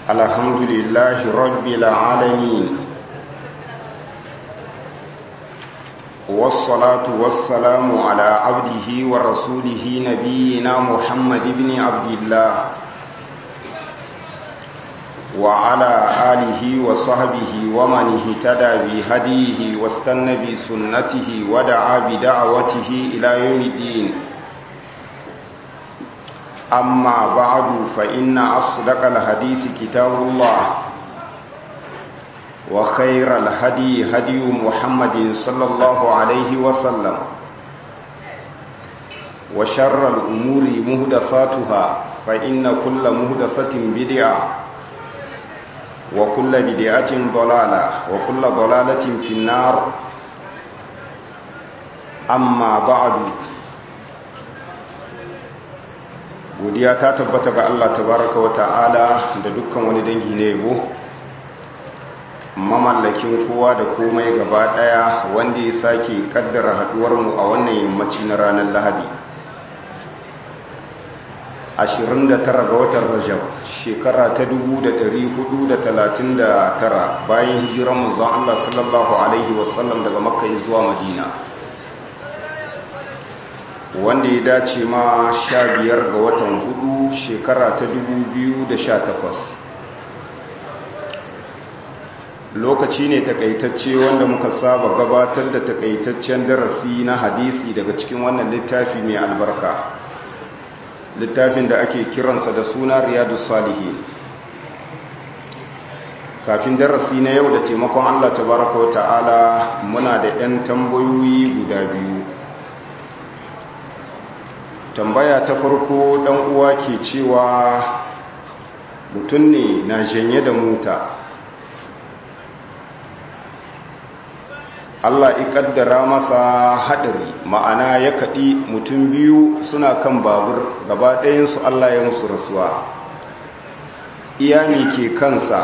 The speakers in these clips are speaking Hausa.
الحمد لله رب العالمين والصلاة والسلام على عبده ورسوله نبينا محمد بن عبد الله وعلى آله وصحبه ومن اهتدى بهديه واستنى بسنته ودعا بدعوته إلى يوم الدين أما بعد فإن أصدق الحديث كتاب الله وخير الهدي هدي محمد صلى الله عليه وسلم وشر الأمور مهدفاتها فإن كل مهدفة بدعة وكل بدعة ضلالة وكل ضلالة في النار أما بعد godiya ta tabbata ga Allah tabaraka wa ta'ala da dukkan wani dangi ne yabo mamallakin kowa da komai gaba daya wanda ya sake kaddara haduwar mu a wannan yammaci na ranar Lahadi 29 ga watan Rajab shekara ta 1439 bayan hijiran manzon Allah sallallahu alaihi wasallam daga Makka zuwa Madina wanda ya dace ma sha biyar ga watan hudu shekara ta dubu biyu da sha takwas lokaci ne takaitacce wanda muka saba gabatar da takaitaccen darasi na hadisi daga cikin wannan littafi mai albarka littafin da ake kiransa da suna riyadu salihi kafin darasi na yau da taimakon allah tabaraka wa ta'ala muna da 'yan tambayoyi guda biyu tambaya ta farko dan uwa ke cewa mutum ne na janye da mota Allah ikaddara masa hadari ma'ana ya kaɗi mutum biyu suna kan babur gaba ɗayansu Allah ya musu rasuwa iyami ke kansa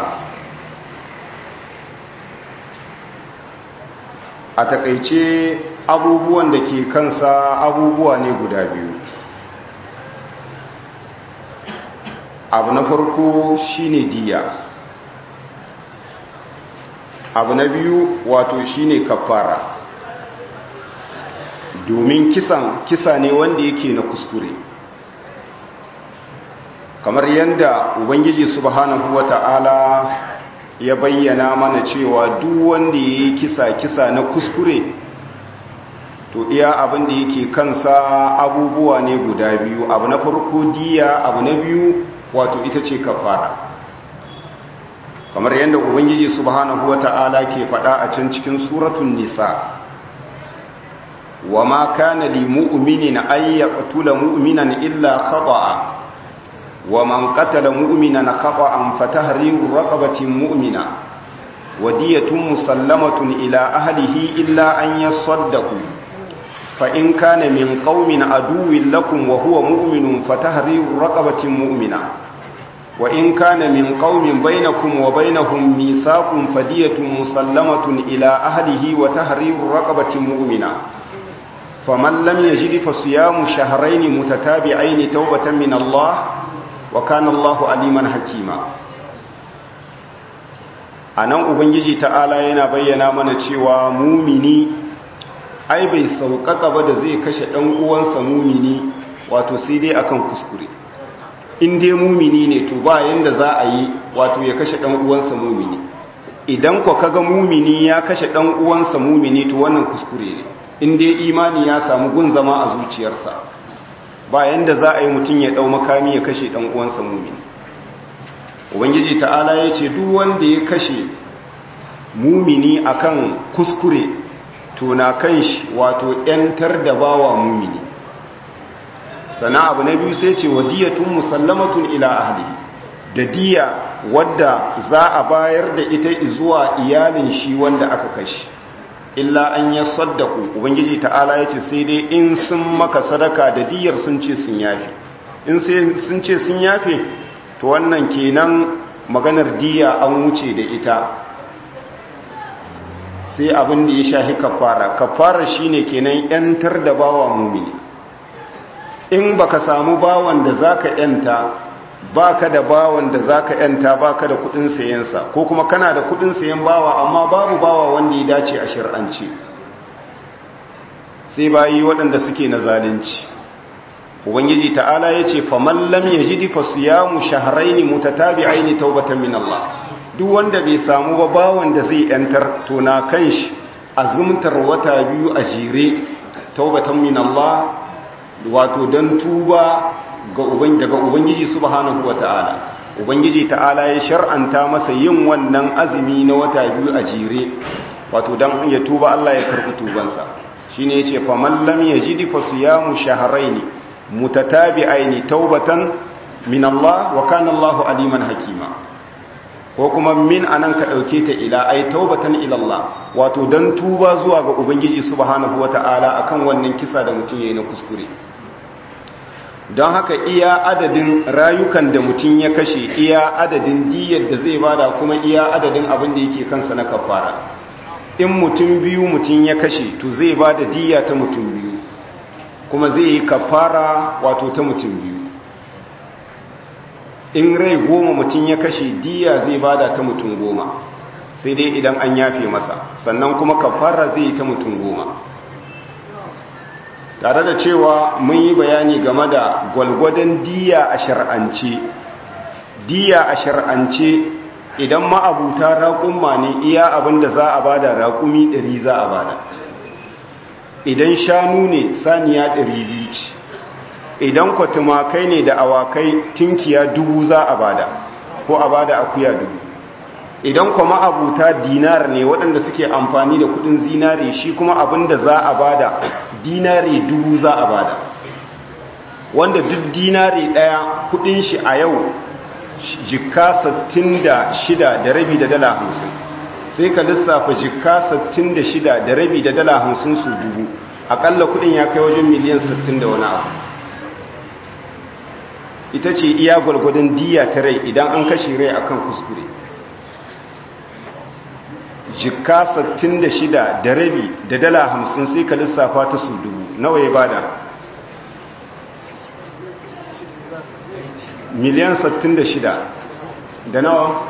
a takaice abubuwan da ke kansa abubuwa ne guda biyu abu na farko shine diya abu na biyu wato shine kafara domin kisan kisa ne wanda yake na kuskure kamar yadda ubangiji subhanahu wata'ala ya bayyana mana cewa duk wanda ya yi kisa kisa na kuskure to iya abin da yake kansa abubuwa ne guda biyu abu na farko diya abu na biyu wato ita ce kafara kamar yadda ubangiji subhanahu wata'ala ke faɗa a can cikin suratun nisa wa ma kana li mu'minin ay yaqtula mu'minan illa khata'a wa man qatala mu'minan khata'an fatahriru raqabatin mu'mina wa diyatun musallamatun ila ahlihi illa an yasaddaqu fa in kana min qaumin aduwwin lakum wa huwa mu'minun fatahriru raqabatin mu'mina wa in kana min qaumin bainakum wa bainahum mithaqun fadiyatun musallamatun ila ahlihi wa tahriru raqabatin mu'mina faman lam yajid fa siyamu shahrayn mutatabi'ain tawbatan min Allah wa kana Allahu aliman hakima anan ubangiji ta'ala yana bayyana mana cewa mumini ai bai sauƙaƙa ba da zai kashe ɗan uwansa mumini wato sai dai akan kuskure in dai mumini ne to ba yanda za a yi wato ya kashe ɗan uwansa mumini idan ko kaga mumini ya kashe ɗan uwansa mumini to wannan kuskure ne in dai imani ya samu gun zama a zuciyarsa ba yanda za a yi mutum ya ɗau makami ya kashe ɗan uwansa mumini ubangiji ta'ala ya ce duk wanda ya kashe mumini akan kuskure to na kan shi wato ‘yantar da bawa mumini sana abu na biyu sai ce wa diyatun musallamatun ila ahli da diya wadda za a bayar da ita zuwa iyalin shi wanda aka kashi illa an ya saddaku ubangiji ta'ala ya ce sai dai in sun maka sadaka da diyar sun ce sun yafe in sun ce sun yafe to wannan kenan maganar diya an wuce da ita sai abin da ya shahi kafara kafara shine kenan yantar da bawa mumini in baka samu bawan da zaka yanta baka da bawan da zaka yanta baka da kudin sayensa ko kuma kana da kudin sayen bawa amma babu bawa wanda ya dace a shar'ance sai bayi waɗanda suke na zalunci ubangiji ta'ala yace faman lam yajidi fasiyamu shahrayn mutatabi'ain tawbatan min Allah duk wanda bai samu ba bawan da zai yantar to na kanshi azumtar wata biyu a jere taubatan min Allah wato dan tuba ga uban daga ubangiji subhanahu wataala ubangiji ta'ala ya shar'anta masa yin wannan azumi na wata biyu a jere wato dan ya tuba Allah ya karbi tubansa shine yace faman lam yajidi fasiyamu shahrayn mutatabi'aini taubatan min Allah wa kana Allahu aliman hakima ko kuma min anan ka dauke ta ila ai taubatan ila Allah wato dan tuba zuwa ga ubangiji subhanahu wataala akan wannan kisa da mutum yayi na kuskure don haka iya adadin rayukan da mutum ya kashe iya adadin diyar da zai bada kuma iya adadin abin da yake kansa na kafara in mutum biyu mutum ya kashe to zai bada diya ta mutum biyu kuma zai yi kafara wato ta mutum biyu in rai goma mutum ya kashe diya zai bada ta mutum goma sai dai idan an yafe masa sannan kuma kafara zai yi ta mutum goma tare da cewa mun yi bayani game da gwalgwadon diya a shar'ance diya a shar'ance idan ma'abuta raƙumma ne iya abin da za a bada raƙumi ɗari za a bada idan shanu ne saniya ɗari biyu ce idan kwatumakai ne da awakai tinkiya dubu za a bada ko a bada akuya dubu idan kuma abuta dinar ne waɗanda suke amfani da kudin zinare shi kuma abin da za a bada dinare dubu za a bada wanda duk dinare ɗaya kudin shi a yau jikka 66 da rabi da dala 50 sai ka lissafa jikka 66 da rabi da dala 50 su dubu akalla kudin ya kai wajen miliyan 60 da wani abu ita ce iya gwargwadon diya ta rai idan an kashe rai akan kuskure jikka 66 da rabi da dala 50 sai ka lissafa ta su dubu nawa ya bada miliyan 66 da nawa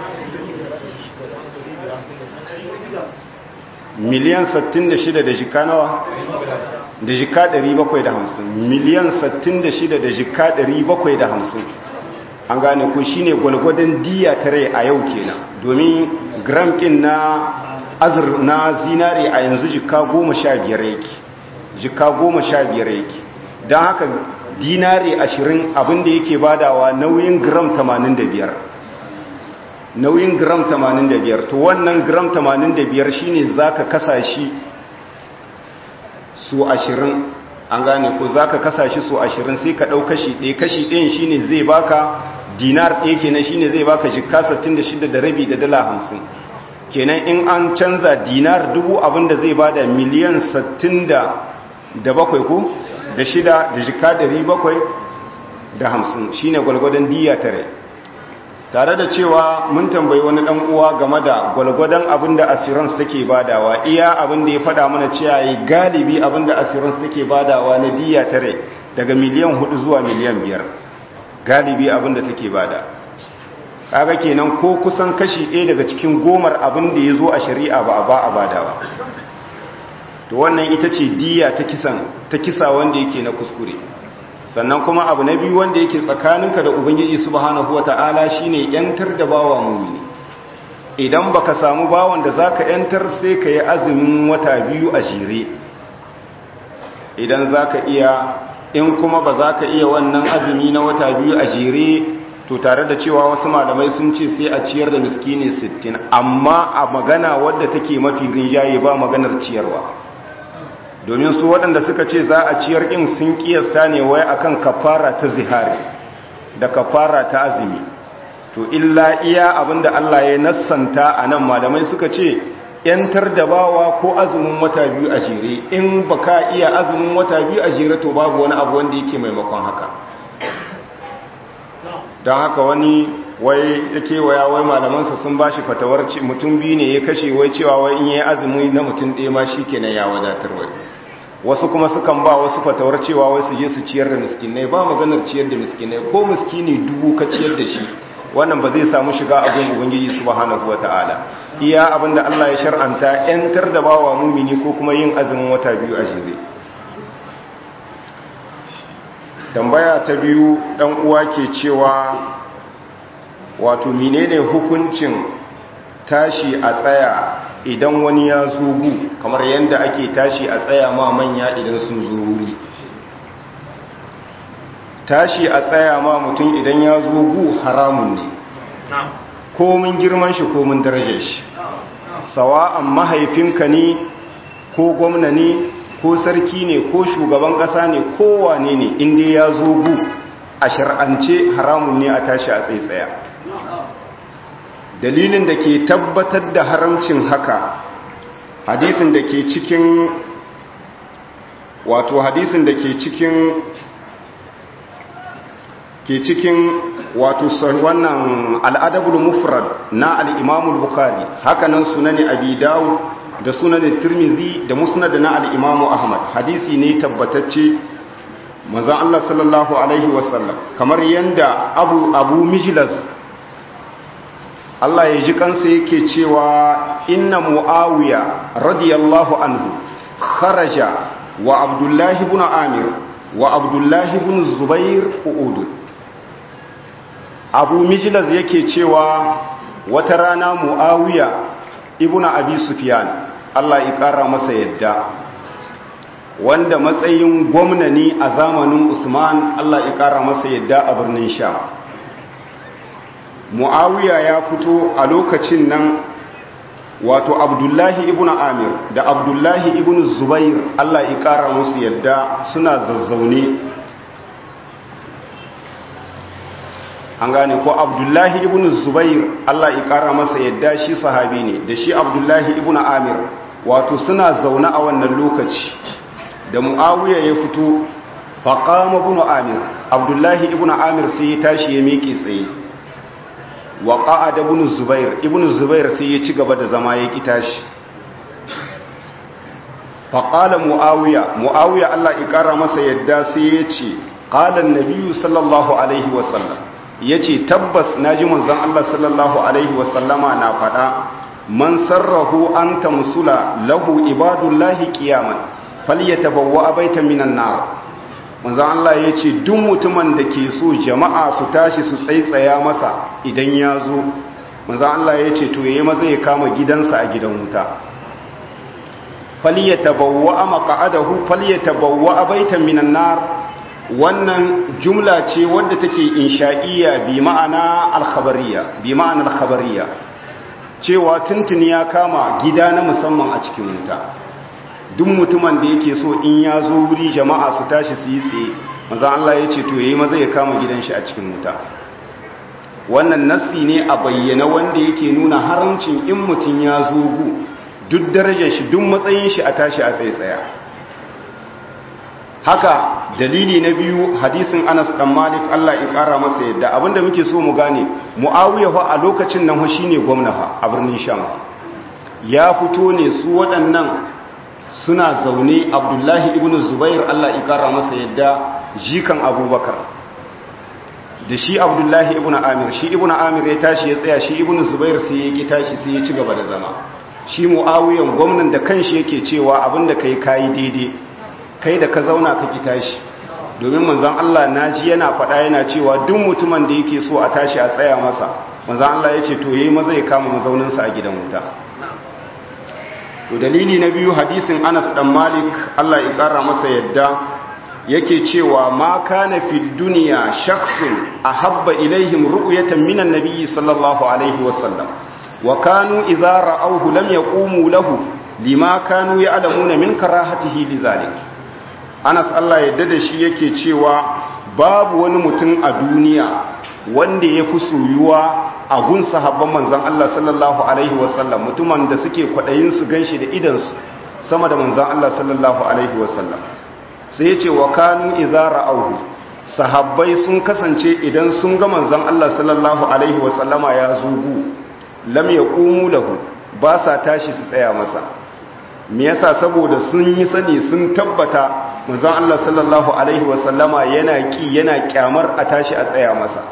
miliyan 66 da jikka nawa da jikka 750 miliyan 66 da jikka 750 an gane ko shine gwalgwadon diya ta rai a yau kenan domin gram ɗin na azur na zinare a yanzu jika goma sha biyar yake jika goma sha biyar yake don haka dinare ashirin abinda yake badawa nauyin gram tamanin da biyar nauyin gram tamanin da biyar to wannan gram tamanin da biyar shine za ka kasa shi su ashirin an gane ko za ka kasa shi su ashirin sai ka ɗau kashi ɗaya kashi ɗayan shine zai baka dinar ɗaya kenan shine zai baka jikka 66 da rabi da dala hamsin kenan in an canza dinar dubu abinda zai bada miliyan 67 ko da shida da jika 700 da hamsin shine gwalgwadon diya tare tare da cewa mun tambayi wani dan uwa game da gwalgwadon abinda assurance take badawa iya abinda ya fada mana cewa yi galibi abinda assurance take badawa na diya tare daga miliyan 4 zuwa miliyan 5 galibi abinda take bada kaga kenan ko kusan kashi ɗaya daga cikin gomar abin da ya zo a shari'a ba a ba a badawa to wannan ita ce diya ta kisan ta kisa wanda yake na kuskure sannan kuma abu na biyu wanda yake tsakaninka da ubangiji subhanahu wata'ala shine yantar da bawa mumini idan baka samu bawan da zaka yantar sai ka yi azumin wata biyu a jere idan zaka iya in kuma ba za ka iya wannan azumi na wata biyu a jere to tare da cewa wasu malamai sun ce sai a ciyar da miskini 60 amma a magana wadda take mafi rinjaye ba maganar ciyarwa domin su waɗanda suka ce za a ciyar ɗin sun kiyasta ne wai akan kafara ta zihari da kafara ta azumi to illa iya abinda Allah ya nassanta a nan malamai suka ce yantar da bawa ko azumin wata biyu a jere in baka iya azumin wata biyu a jere to babu wani abu wanda yake maimakon haka don haka wani wai ya kewaya wai malamansa sun ba shi fatawar mutum biyu ne ya kashe wai cewa wai in yi azumi na mutum ɗaya ma shi kenan ya wadatar wai wasu kuma sukan ba wasu fatawar cewa wasu je su ciyar da miskinai ba maganar ciyar da miskinai ko miskini dubu ka ciyar da shi wannan ba zai samu shiga abin ubangiji subhanahu wataala iya abinda Allah ya shar'anta yantar da bawa mumini ko kuma yin azumin wata biyu a jere tambaya ta biyu dan uwa ke cewa wato menene hukuncin tashi a tsaya idan wani ya zugu kamar yadda ake tashi a tsaya ma manya idan sun zuri tashi a tsaya ma mutum idan ya zugu haramun ne komin girman shi komin darajar shi sawa'an mahaifinka ne ko gwamna ne ko sarki ne ko shugaban ƙasa ne kowane ne inda ya zugu a shar'ance haramun ne a tashi a tsaitsaya dalilin da ke tabbatar da haramcin haka hadisin da ke cikin wato hadisin da ke cikin ke cikin wato wannan al'adabul mufrad na al'imamul bukari hakanan sunani abi dawo da sunani tirmizi da musnad na al'imamu ahmad hadisi ne tabbatacce manzan Allah sallallahu Alaihi wasallam kamar yadda abu abu mijilas Allah ya ji kansa yake cewa inna mu'awiya radiyallahu anhu kharaja wa abdullahi ibn amir wa abdullahi ibn zubair uud abu mijlaz yake cewa wata rana mu'awiya ibn abi sufyan Allah ya kara masa yadda wanda matsayin gwamna ne a zamanin usman Allah ya kara masa yadda a birnin sham mu'awiya ya fito a lokacin nan wato abdullahi ibn amir da abdullahi ibn zubair allah ya kara musu yadda suna zazzaune an gane ko abdullahi ibn zubair allah ya kara masa yadda shi sahabi ne da shi abdullahi ibn amir wato suna zaune a wannan lokaci da mu'awiya ya fito faƙama ibn amir abdullahi ibn amir sai ya tashi ya miƙe tsaye wa ƙa'ada ibn zubair ibn zubair sai ya ci gaba da zama ya kita shi faƙala mu'awiya mu'awiya Allah ya ƙara masa yadda sai ya ce ƙalan nabiyu sallallahu alaihi wasallam ya ce tabbas na ji manzan Allah sallallahu alaihi wasallama na faɗa man sarrahu an tamsula lahu ibadullahi qiyaman falyatabawwa baitan minan nar manzan Allah ya ce duk mutumin da ke so jama'a su tashi su tsaitsaya masa idan ya zo manzan Allah ya ce to yayi maza ya kama gidansa a gidan wuta falyatabawwa maq'adahu falyatabawwa baitan minan nar wannan jumla ce wadda take insha'iyya bi ma'ana al-khabariyya bi ma'ana al-khabariyya cewa tuntuni ya kama gida na musamman a cikin wuta duk mutumin da yake so in ya zo wuri jama'a su tashi su yi tsaye maza Allah ya ce to yayi maza ya kama gidan shi a cikin wuta wannan nassi ne a bayyana wanda yake nuna haramcin in mutum ya zo gu duk darajar shi duk matsayin shi a tashi a tsaye tsaya haka dalili na biyu hadisin Anas dan Malik Allah ya kara masa yadda abinda muke so mu gane Muawiya fa a lokacin nan fa shine gwamna fa a birnin Sham ya fito ne su waɗannan suna zaune Abdullahi ibn Zubair Allah ya kara masa yadda jikan Abubakar da shi Abdullahi ibn Amir shi ibn Amir ya tashi ya tsaya shi ibn Zubair sai ya ki tashi sai ya ci gaba da zama shi Muawiyan gwamnan da kanshi yake cewa abinda kai kai daidai kai da ka zauna ka ki tashi domin manzon Allah naji yana faɗa yana cewa duk mutumin da yake so a tashi a tsaya masa manzon Allah ya ce to yayi maza ya kama mazauninsa a gidan wuta to dalili na biyu hadisin Anas dan Malik Allah ya kara masa yadda yake cewa ma kana fi dunya shakhsun ahabba ilaihim ru'yatan minan nabiyyi sallallahu alaihi wasallam wa kanu idza ra'awhu lam yaqumu lahu lima kanu ya'lamuna min karahatihi lidhalik Anas Allah yadda da shi yake cewa babu wani mutum a duniya wanda ya fi soyuwa a gun sahabban manzan Allah sallallahu Alaihi wasallam mutumin da suke kwaɗayin su ganshi da idansu sama da manzan Allah sallallahu Alaihi wasallam sai ya ce wa kanu izara auhu sahabbai sun kasance idan sun ga manzan Allah sallallahu Alaihi wasallama ya zugu lam ya ƙumu lahu ba sa tashi su tsaya masa me yasa saboda sun yi sani sun tabbata manzon Allah sallallahu alaihi wasallama yana ki yana kyamar a tashi a tsaya masa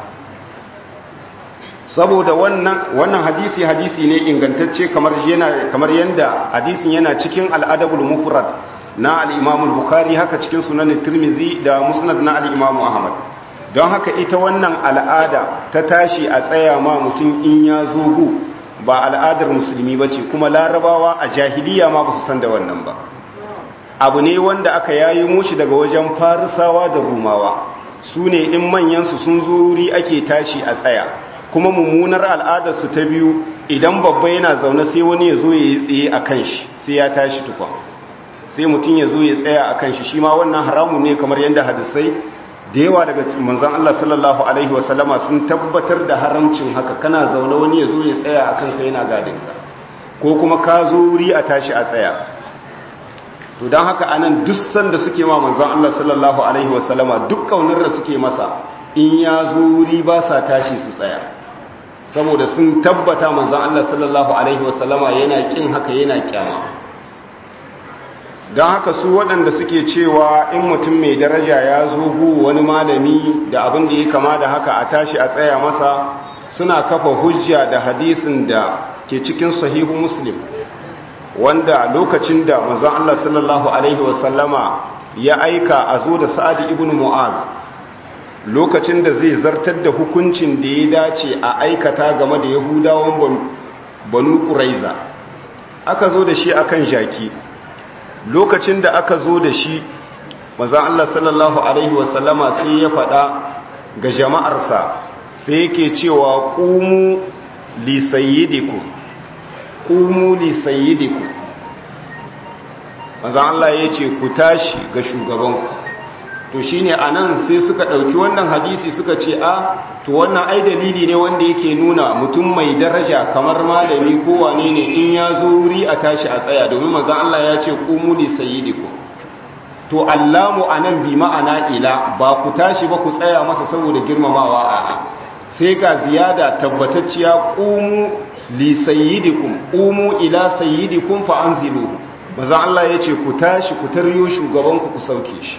saboda wannan wannan hadisi hadisi ne ingantacce kamar yana kamar yanda hadisin yana cikin al-adabul mufrad na al-imam al-bukhari haka cikin sunan tirmizi da musnad na al-imam ahmad don haka ita wannan al'ada ta tashi a tsaya ma mutum in ya zo gu ba al'adar musulmi bace kuma larabawa a jahiliya ma ba su san da wannan ba abu ne wanda aka yayi mushi daga wajen farisawa da rumawa su ne in manyansu sun zo wuri ake tashi a tsaya kuma mummunar al'adarsu ta biyu idan babba yana zaune sai wani ya zo ya yi tsaye a kan shi sai ya tashi tukwa sai mutum ya zo ya tsaya a kan shi shi ma wannan haramun ne kamar yadda hadisai da yawa daga manzan Allah sallallahu alaihi wasallama sun tabbatar da haramcin haka kana zaune wani ya zo ya tsaya a kanka yana gadin ka ko kuma ka zo wuri a tashi a tsaya to don haka anan duk sanda suke ma manzan Allah sallallahu alaihi wasallama duk kaunar da suke masa in ya zo wuri ba sa tashi su tsaya saboda sun tabbata manzan Allah sallallahu Alaihi wasallama yana kin haka yana kyama don haka su waɗanda suke cewa in mutum mai daraja ya zo gu wani malami da abin da ya kama da haka a tashi a tsaya masa suna kafa hujja da hadisin da ke cikin sahihu muslim wanda lokacin da manzan Allah sallallahu Alaihi wasallama ya aika a zo da sa'adi ibn mu'az lokacin da zai zartar da hukuncin da ya dace a aikata game da yahudawan banu ƙuraiza aka zo da shi akan jaki lokacin da aka zo da shi mazan Allah sallallahu Alaihi wasallama sai ya faɗa ga jama'arsa sai yake cewa ƙumu lisayidiku ƙumu lisayidiku mazan Allah ya ce ku tashi ga shugabanku to shine anan sai suka ɗauki wannan hadisi suka ce a to wannan ai dalili ne wanda yake nuna mutum mai daraja kamar malami ko wane ne in ya zo wuri a tashi a tsaya domin manzon Allah ya ce qumu li sayyidikum to allamu anan bi ma'ana ila ba ku tashi ba ku tsaya masa saboda girmamawa a'a sai ga ziyada tabbatacciya qumu li sayyidikum qumu ila sayyidikum fa anzilu manzon Allah ya ce ku tashi ku taryo shugabanku ku sauke shi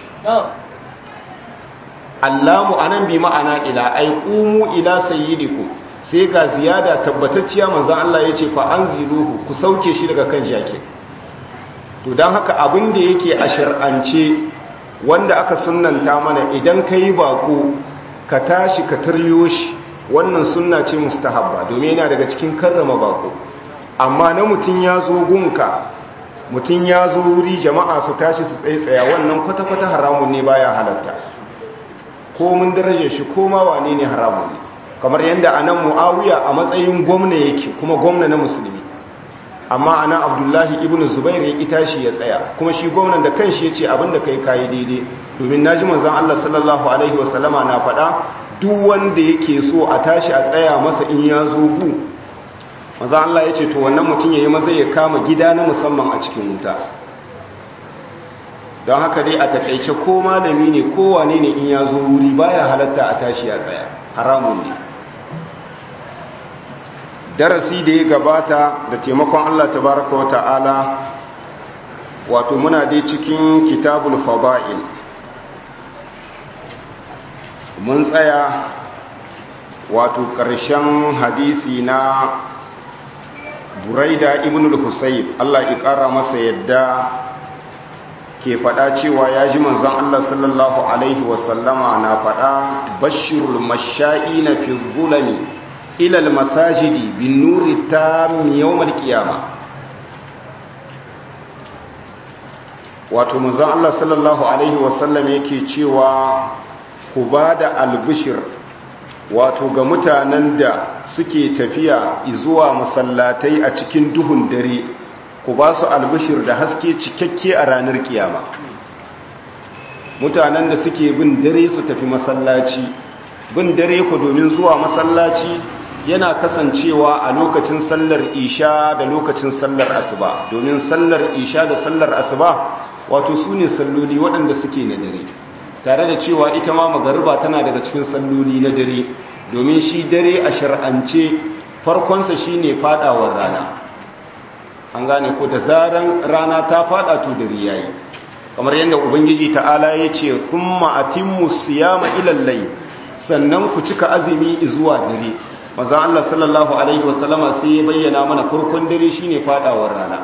allamu anan bi ma'ana ila ai qumu ila sayyidikum sai ga ziyada tabbatacciya manzon Allah yace fa anziluhu ku sauke shi daga kan jake to dan haka abin da yake a shar'ance wanda aka sunnanta mana idan kai bako ka tashi ka taryo shi wannan sunna ce mustahabba domin yana daga cikin karrama bako amma na mutun ya zo gunka mutun ya zo wuri jama'a su tashi su tsaitsaya wannan kwata-kwata haramun ne baya halatta ko mun darajar shi ko ma wane ne haramun ne kamar yadda anan muawiya a matsayin gwamna yake kuma gwamna na musulmi amma anan abdullahi ibnu zubair ya ita shi ya tsaya kuma shi gwamnan da kanshi yace abinda kai kai daidai domin naji manzon Allah sallallahu alaihi wasallama na faɗa duk wanda yake so a tashi a tsaya masa in ya zo gu manzon Allah yace to wannan mutum yayi maza ya kama gida na musamman a cikin wuta don haka dai a takaice ko malami ne ko wane ne in ya zo wuri baya halatta a tashi a tsaya haramun ne darasi da ya gabata da taimakon Allah tabaraka wa ta'ala wato muna dai cikin kitabul fada'il mun tsaya wato ƙarshen hadisi na buraida ibn al-husayb Allah ya ƙara masa yadda ke faɗa cewa ya ji manzon Allah sallallahu Alaihi wasallama na faɗa bashirul masha'i na fi zulami ilal masajidi bin nuri ta yawmal kiyama wato manzon Allah sallallahu Alaihi wasallam yake cewa ku ba da albishir wato ga mutanen da suke tafiya zuwa masallatai a cikin duhun dare ku ba su albishir da haske cikakke a ranar kiyama mutanen da suke bin dare su tafi masallaci bin dare ku domin zuwa masallaci yana kasancewa a lokacin sallar isha da lokacin sallar asuba domin sallar isha da sallar asuba wato su ne salloli waɗanda suke na dare tare da cewa ita ma magariba tana daga cikin salloli na dare domin shi dare a shar'ance farkonsa shine fadawar rana an gane ko da zaran rana ta fada to dare yayi kamar yadda ubangiji ta'ala ya ce kuma atimmu siyama ilal layl sannan ku cika azumi zuwa dare manzo Allah sallallahu alaihi wasallama sai ya bayyana mana farkon dare shine fadawar rana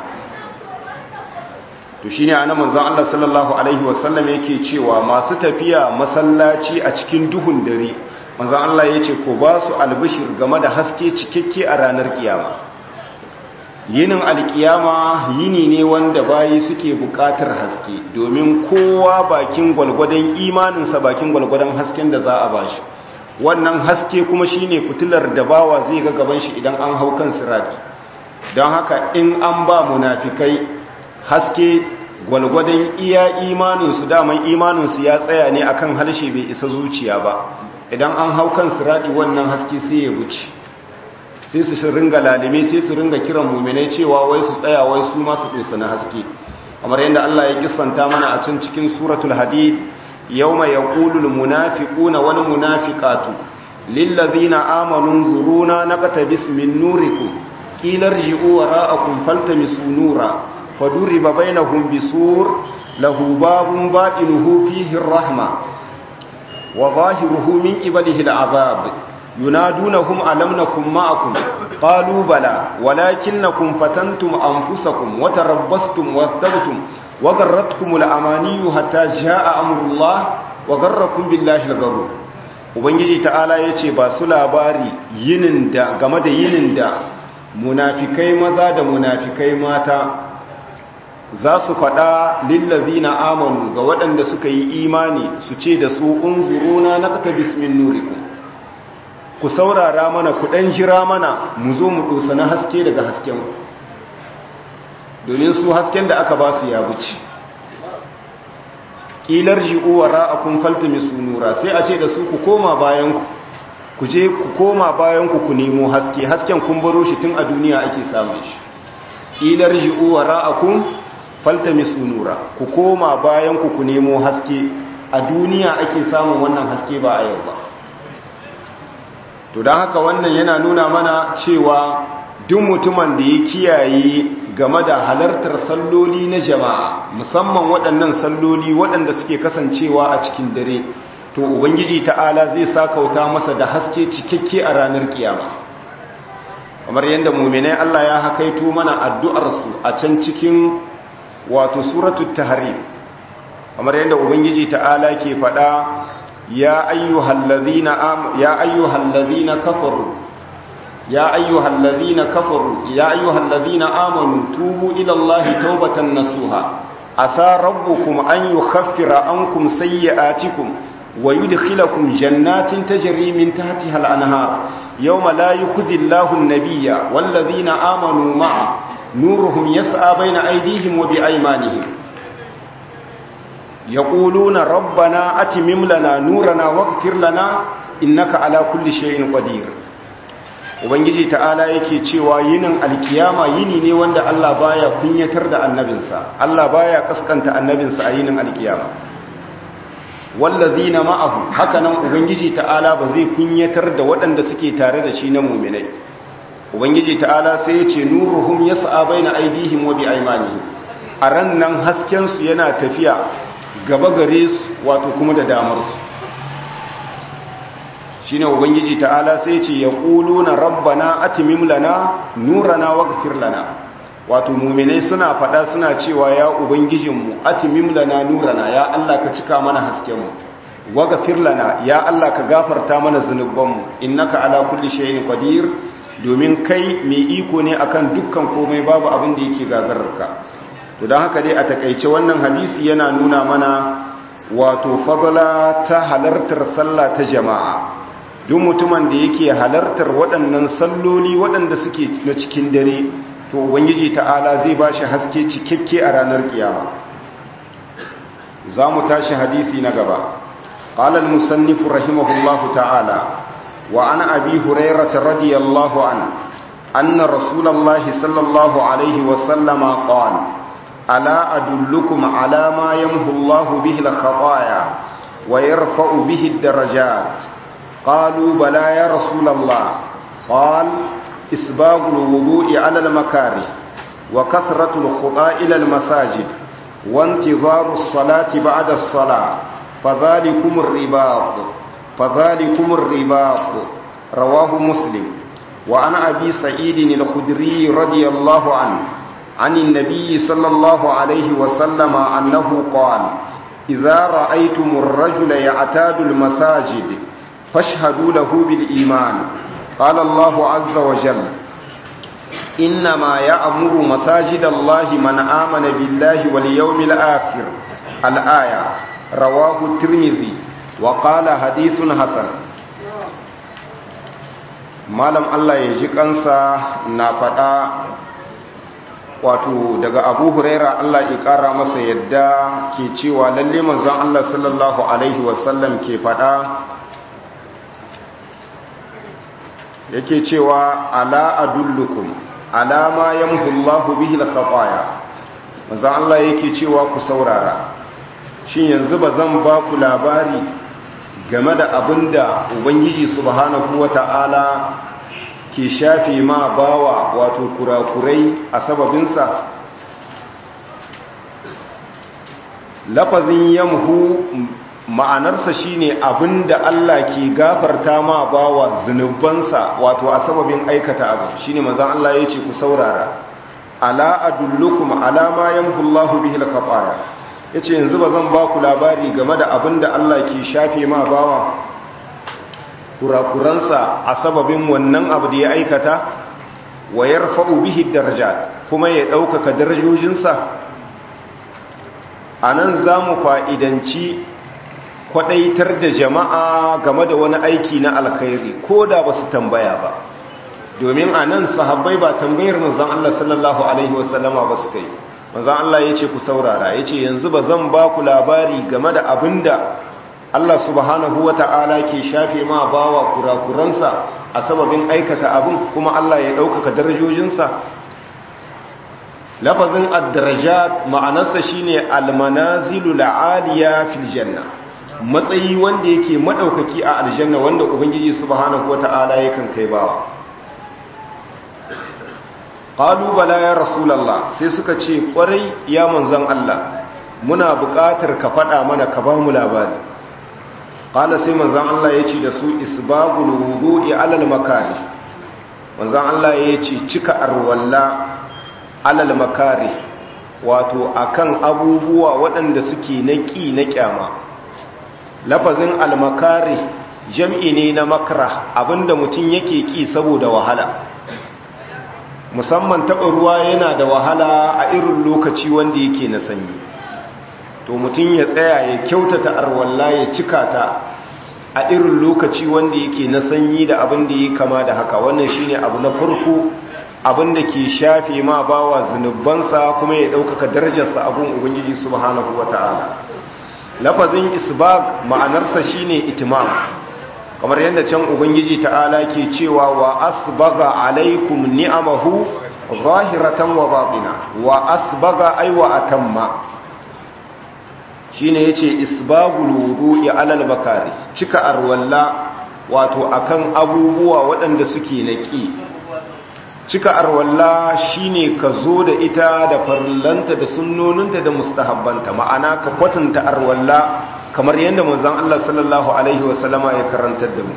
to shine ana manzo Allah sallallahu alaihi wasallam yake cewa masu tafiya masallaci a cikin duhun dare manzo Allah yace ko ba su albishir game da haske cikakke a ranar kiyama yinin alkiyama yini ne wanda bayi suke bukatar haske domin kowa bakin gwalgwadon imaninsa bakin gwalgwadon hasken da za a bashi wannan haske kuma shine fitilar da bawa zai ga gaban shi idan an hau kan sirati don haka in an ba munafikai haske gwalgwadon iya imaninsu daman imaninsu ya tsaya ne akan harshe bai isa zuciya ba idan an hau kan sirati wannan haske sai ya wuce sai su ringa lalime sai su ringa kiran muminai cewa wai su tsaya wai su masu dosa na haske kamar yadda Allah ya kissanta mana a can cikin suratul hadid yawma yaqulul munafiquna wal munafiqatu lil ladzina amanu zuruna naqtabis min nurikum qila irji'u wara'akum faltamisu nura faduriba bainahum bisur lahu babun batinuhu fihi ar-rahma wa zahiruhu min qibalihi al-'adhab ينادونهم ألم نكن معكم قالوا بلى ولكنكم فتنتم أنفسكم وتربصتم وارتبتم وغرتكم الأماني حتى جاء أمر الله وغركم بالله الغرور ubangiji ta'ala ya ce ba su labari yinin da game da yinin da munafikai maza da munafikai mata za su faɗa lillazi na amanu ga waɗanda suka yi imani su ce da su unzuruna na ƙata bismin nurikum ku saurara mana ku ɗan jira mana mu zo mu ɗosa na haske daga hasken domin su hasken da aka ba su ya wuce ƙilar ji'uwa ra'akun faltami su nura sai a ce da su ku koma bayanku ku je ku koma bayanku ku nemo haske hasken kun baro shi tun a duniya ake samun shi ƙilar ji'uwa ra'akun faltami su nura ku koma bayanku ku nemo haske a duniya ake samun wannan haske ba a yau ba to don haka wannan yana nuna mana cewa duk mutumin da ya kiyaye game da halartar salloli na jama'a musamman waɗannan salloli waɗanda suke kasancewa a cikin dare to ubangiji ta'ala zai sakauta masa da haske cikakke a ranar kiyama kamar yadda muminai Allah ya hakaito mana addu'arsu a can cikin wato suratul tahrim kamar yadda ubangiji ta'ala ke faɗa يا أيها الذين آم يا أيها الذين كفروا يا أيها الذين كفروا يا أيها الذين آمنوا توبوا إلى الله توبة نصوحا عسى ربكم أن يخفر عنكم سيئاتكم ويدخلكم جنات تجري من تحتها الأنهار يوم لا يخزي الله النبي والذين آمنوا معه نورهم يسعى بين أيديهم وبأيمانهم يقولون ربنا أتمم لنا نورنا واغفر لنا إنك على كل شيء قدير ubangiji ta'ala yake cewa yinin alkiyama yini ne wanda Allah baya kunyatar da annabinsa Allah baya kaskanta annabinsa a yinin alkiyama wallazina ma'ahu hakanan ubangiji ta'ala ba zai kunyatar da waɗanda suke tare da shi na mu'minai ubangiji ta'ala sai ya ce nuruhum yas'a baina aydihim wa biaymanihim a ran nan hasken su yana tafiya gaba gare su wato kuma da damarsu shi ne ubangiji ta'ala sai ce ya ƙulu na rabbana atimim lana nurana waghfir lana wato muminai suna faɗa suna cewa ya ubangijinmu atimim lana nurana ya Allah ka cika mana haskenmu waghfir lana ya Allah ka gafarta mana zunubanmu innaka ala kulli shay'in qadir domin kai mai iko ne akan dukkan komai babu abin da yake gagararka to don haka dai a takaice wannan hadisi yana nuna mana wato fadala ta halartar sallah ta jama'a duk mutumin da yake halartar waɗannan salloli waɗanda suke na cikin dare to ubangiji ta'ala zai ba shi haske cikakke a ranar kiyama za mu tashi hadisi na gaba قال المصنف رحمه الله تعالى وعن أبي هريرة رضي الله عنه أن رسول الله صلى الله عليه وسلم قال ألا أدلكم على ما يمحو الله به الخطايا ويرفع به الدرجات قالوا بلى يا رسول الله قال إسباغ الوضوء على المكاره وكثرة الخطى إلى المساجد وانتظار الصلاة بعد الصلاة فذلكم الرباط فذلكم الرباط رواه مسلم وعن أبي سعيد الخدري رضي الله عنه عن النبي صلى الله عليه وسلم أنه قال إذا رأيتم الرجل يعتاد المساجد فاشهدوا له بالإيمان قال الله عز وجل إنما يأمر مساجد الله من آمن بالله واليوم الآخر الآية رواه الترمذي وقال حديث حسن malam Allah ya ji kansa na faɗa wato daga abu huraira Allah ya ƙara masa yadda ke cewa lalle manzon Allah sallallahu alaihi wasallam ke faɗa yake cewa ala adullukum ala ma yamhullahu bihi al-khataya manzon Allah yake cewa ku saurara shin yanzu ba zan ba ku labari game da abinda ubangiji subhanahu wata'ala ke shafe ma bawa wato kurakurai a sababinsa lafazin yamhu ma'anarsa shine abinda Allah ke gafarta ma bawa zunubansa wato a sababin aikata abu shine manzon Allah yace ku saurara ala adullukum ala ma yamhu Allahu bihi al-khataya yace yanzu bazan ba ku labari game da abinda Allah ke shafe ma bawa kurakuransa a sababin wannan abu da ya aikata wa yarfa'u bihi darajat kuma ya ɗaukaka darajojinsa anan zamu fa'idanci kwadaitar da jama'a game da wani aiki na alkhairi ko da ba su tambaya ba domin a nan sahabbai ba tambayar manzan Allah sallallahu Alaihi wasallama ba su kai manzan Allah ya ce ku saurara ya ce yanzu ba zan ba ku labari game da abin da Allah subhanahu wa ta'ala ke shafe ma bawa kurakuransa a sababin aikata abin kuma Allah ya ɗaukaka darajojinsa lafazin ad-darajat ma'anarsa shine al-manazilu la'aliya fil janna matsayi wanda yake madaukaki a aljanna wanda ubangiji subhanahu wata'ala yakan kai bawa qalu bala ya rasulullah sai suka ce kwarai ya manzon Allah muna buƙatar ka faɗa mana ka ba mu labari qala sai manzon Allah ya ce da su isbagul wudu'i alal makari manzon Allah ya ce cika arwalla alal makari wato akan abubuwa waɗanda suke na ƙi na ƙyama lafazin almakari jam'i ne na makara abinda mutum yake ƙi saboda wahala musamman taɓa ruwa yana da wahala a irin lokaci wanda yake na sanyi to mutum ya tsaya ya kyautata arwalla ya cika ta a irin lokaci wanda yake na sanyi da abin da ya kama da haka wannan shine abu na farko abin da ke shafe ma bawa zunubansa kuma ya ɗaukaka darajarsa abin ubangiji subhanahu wata'ala lafazin isbag ma'anarsa shine itimam kamar yadda can ubangiji ta'ala ke cewa wa asbaga alaikum ni'amahu zahiratan wa batina wa asbaga ay wa atamma shine yace isbagul wudu'i alal bakari cika arwalla wato akan abubuwa waɗanda suke naki cika arwalla shine ka zo da ita da farillanta da sunnoninta da mustahabbanta ma'ana ka kwatanta arwalla kamar yadda manzon Allah sallallahu alaihi wasallama ya karantar da mu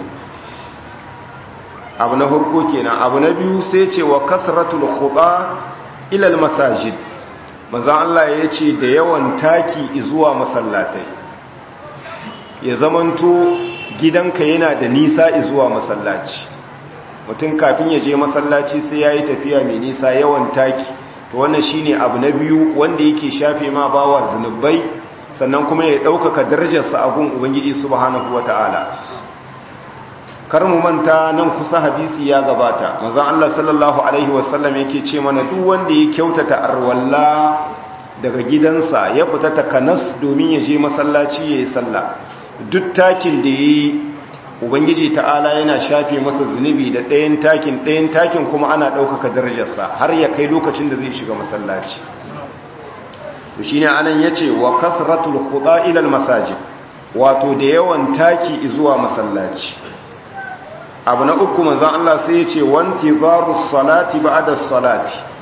abu na farko kenan abu na biyu sai ce wa kasratul khuda ila al masajid manzon Allah ya ce da yawan taki zuwa masallatai ya zamanto gidanka yana da nisa zuwa masallaci mutum kafin ya je masallaci sai ya yi tafiya mai nisa yawan taki to wannan shine abu na biyu wanda yake shafe ma bawa zunubai sannan kuma ya ɗaukaka darajarsa a gun ubangiji subhanahu wata'ala kar mu manta nan kusa hadisi ya gabata manzon Allah sallallahu alaihi wasallam yake ce mana duk wanda ya kyautata arwalla daga gidansa ya fita takanas domin ya je masallaci yayi sallah duk takin da yayi ubangiji ta'ala yana shafe masa zunubi da ɗayan takin ɗayan takin kuma ana ɗaukaka darajarsa har ya kai lokacin da zai shiga masallaci to shine anan yace wa kasratul khuda ila al masajid wato da yawan taki zuwa masallaci abu na uku manzon Allah sai yace wanti zarus salati ba'da salati